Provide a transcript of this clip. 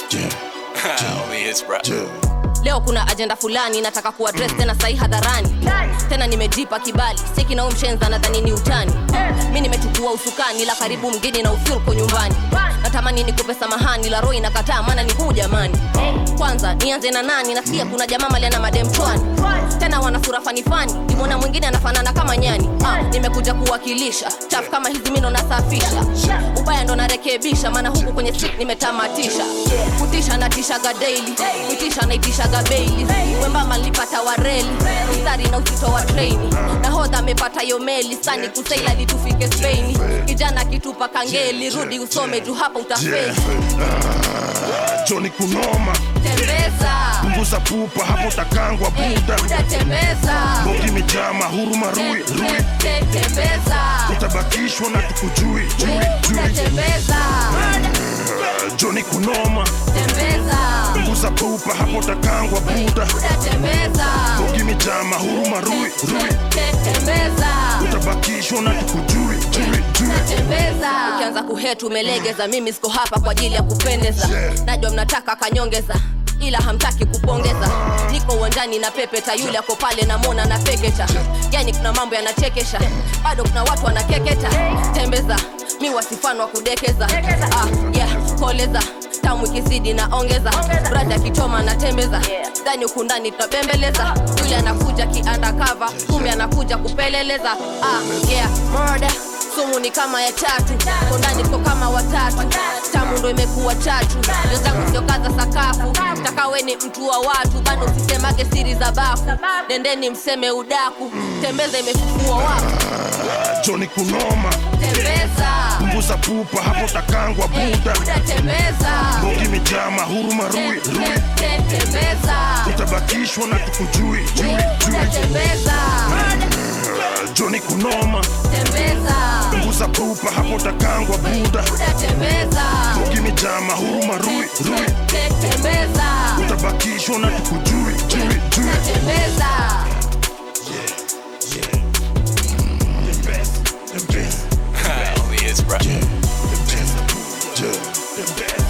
Only his bro. leo kuna ajenda fulani nataka kuadres tena sahi hadharani tena nimejipa kibali siki na umshenza nadhani ni utani mi nimechukua usukani la karibu mgeni na ufyulko nyumbani natamani nikupe samahani la roho inakataa maana ni huu jamani kwanza nianze na nani nasikia kuna jamaa maliana madem chwani tena wana sura fanifani nimwona mwingine anafanana kama nyani ah, nimekuja kuwakilisha chafu kama hizi mino nasafisha ubaya ndo narekebisha maana huku kwenye street nimetamatisha kutisha natishaga daily kuitisha naitishaga beili wembamba nilipata wareli mstari na uzito wa treni nahodha amepata yo meli sani kusaila litufike speini kijana kitupa kangeli rudi usome juu hapa utafeli Johnny kunoma tembeza punguza pupa hapo takangwa Hey, buda buda tembeza bogi imejaa mahuruma rui rui Te- te- tembeza utabakishwa na tukujui jui buda jui tembeza Johnny kunoma tembeza punguza pupa hapo takangwa buda buda tembeza bogi imejaa mahuruma rui rui Te- tembeza utabakishwa na tukujui jui jui tembeza ukianza kuhetu umelegeza mimi siko hapa kwa ajili ya kupendeza najua mnataka kanyongeza ila hamtaki kupongeza niko uwanjani na pepeta yule ako pale namwona na peketa yani kuna mambo yanachekesha bado kuna watu wanakeketa tembeza mi wasifano wa kudekeza ah, yeah, koleza tamu ikizidi na ongeza brada akichoma na tembeza ndani huku ndani tunabembeleza yule anakuja kiandakava kumi anakuja kupeleleza ah, yeah, murder sumu ni kama ya tatu kondani tuko kama watatu tamu ndo imekuwa chatu wenzangu siokaza sakafu takawe ni mtu wa watu bado usisemage siri za bafu nendeni mseme udaku tembeza imefufua wafu Johnny kunoma tembeza punguza pupa hapo takangwa buda buda tembeza bogi imejaa mahuruma rui rui Te- te- tembeza utabakishwa na tukujui jui buda jui tembeza Johnny kunoma tembeza punguza pupa hapo takangwa buda buda tembeza bogi imejaa mahuruma rui rui Te- tembeza utabakishwa na tukujui jui jui tembeza The best, the best, Only his bro. the best, the best.